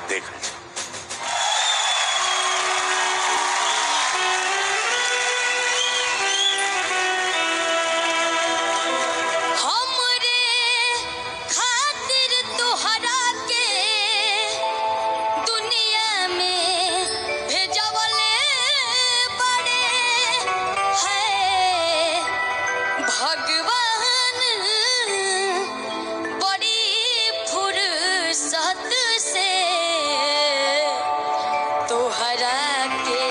देख लीजिए हमरे खातिर तोहरा के दुनिया में भेजवले बड़े है भगवान बड़ी फुर्सत से तोहरा के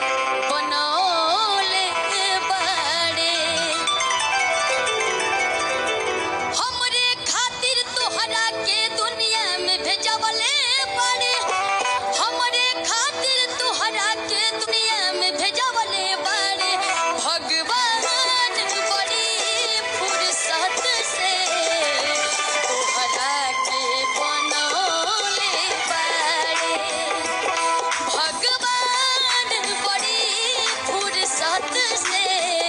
बनौले बड़े हमरे खातिर तोहरा के दुनिया में भेजवले बड़े हमरे खातिर तोहरा के दुनिया में भेजवले बड़े भगवान बड़ी फुर्सत से तोहरा के बनौले बड़े भगवान बड़ी फुर्सत से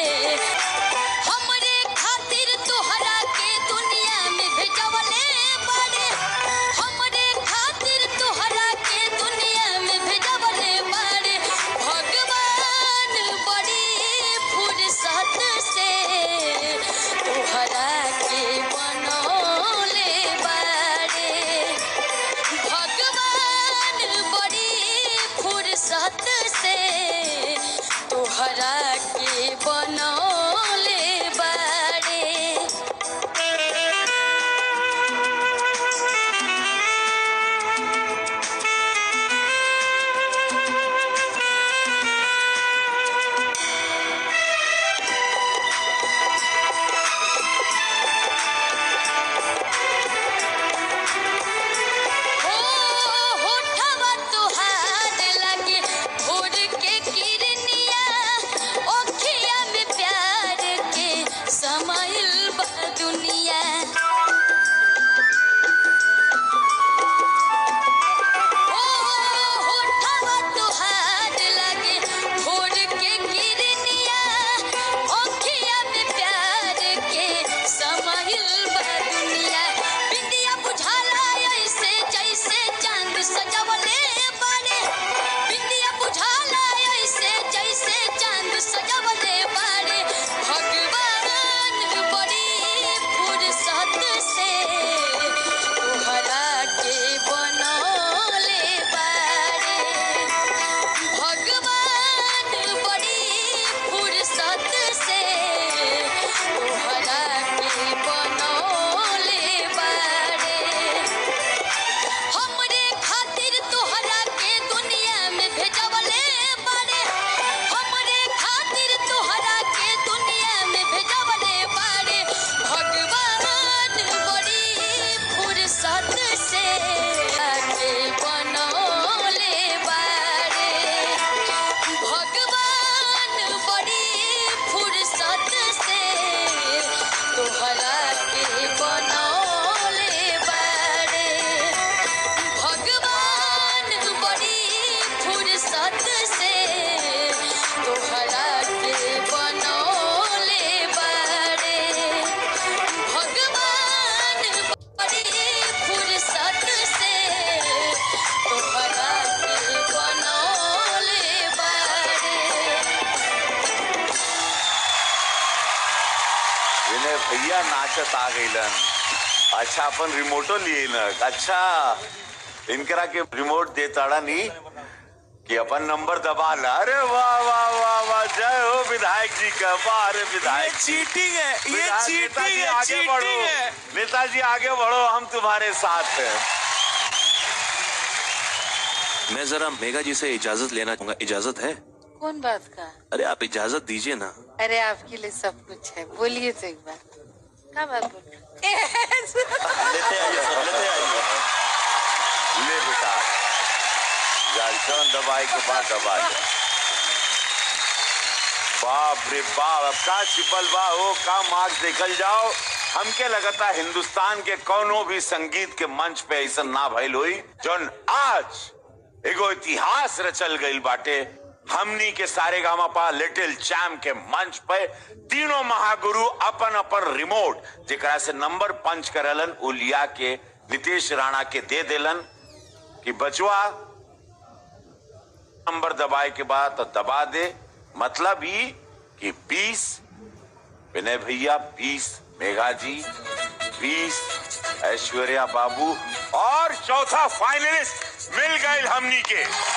हमरे खातिर तोहरा के दुनिया में भेजवले बड़े हमरे खातिर तोहरा के दुनिया में भेजवले बड़े भगवान बड़ी फुर्सत से तोहरा के बनौले बड़े भगवान बड़ी फुर्सत से तोहरा के बनौले बड़े हो होठवा तोहार लगे भोर के किरनिया ओखिया में प्यार के समाइल बा दुनिया हो होठवा तोहार लगे भोर के किरनिया ओखिया में प्यार के समाइल बा दुनिया बिंदिया बुझाला ऐसे जैसे चांद सजवले बड़े बिंदिया बुझाला ऐसे जैसे चांद सजवले बड़े भगवान बड़ी फुर्सत से तोहरा के बनौले बड़े भगवान बड़ी फुर्सत से तोहरा के बनौले बड़े हमरे खातिर तोहरा के दुनिया में भेजवले बड़े हमरे खातिर तोहरा के दुनिया में भेजवले बड़े भगवान बड़ी फुर्सत से के बनौले बड़े भगवान बड़ी फुर्सत से तोहरा के बनौले बड़े भगवान बड़ी फुर्सत से तोहरा के बनौले बड़े भगवान बड़ी फुर्सत से तोहरा के बनौले बड़े विनय भैया नाचत आ गईलन अच्छा अपन रिमोटो लिए न अच्छा इनकरा के रिमोट देताड़ा नी कि अपन नंबर दबा ला अरे वाह वाह वाह वाह जय हो विधायक जी का वाह अरे विधायक जी। चीटिंग है ये विधायक चीटिंग नेताजी है आगे बढ़ो चीटिंग है नेताजी आगे बढ़ो हम तुम्हारे साथ हैं मैं जरा मेगा जी से इजाजत लेना चाहूंगा इजाजत है कौन बात का अरे आप इजाजत दीजिए ना अरे आपके लिए सब कुछ है बोलिए तो एक बार क्या बात बोल रहे लेते आइए सब लेते आइए ले बेटा जा जौन दवाई के बाद दवाई बाप रे बाप अब का छिपल बा हो का मार्क्स देखल जाओ हमके लगता हिंदुस्तान के कोनो भी संगीत के मंच पे ऐसा ना भइल हुई जौन आज एगो इतिहास रचल गईल बाटे हमनी के सारे गामा पा लिटिल चैम के मंच पे तीनों महागुरु अपन अपन रिमोट जेकरा से नंबर पंच करलन उ लिया के नीतीश राणा के दे देलन कि बचवा नंबर दबाए के बाद तो दबा दे मतलब ही कि 20 विनय भैया 20 मेघा जी 20 ऐश्वर्या बाबू और चौथा फाइनलिस्ट मिल गए हमनी के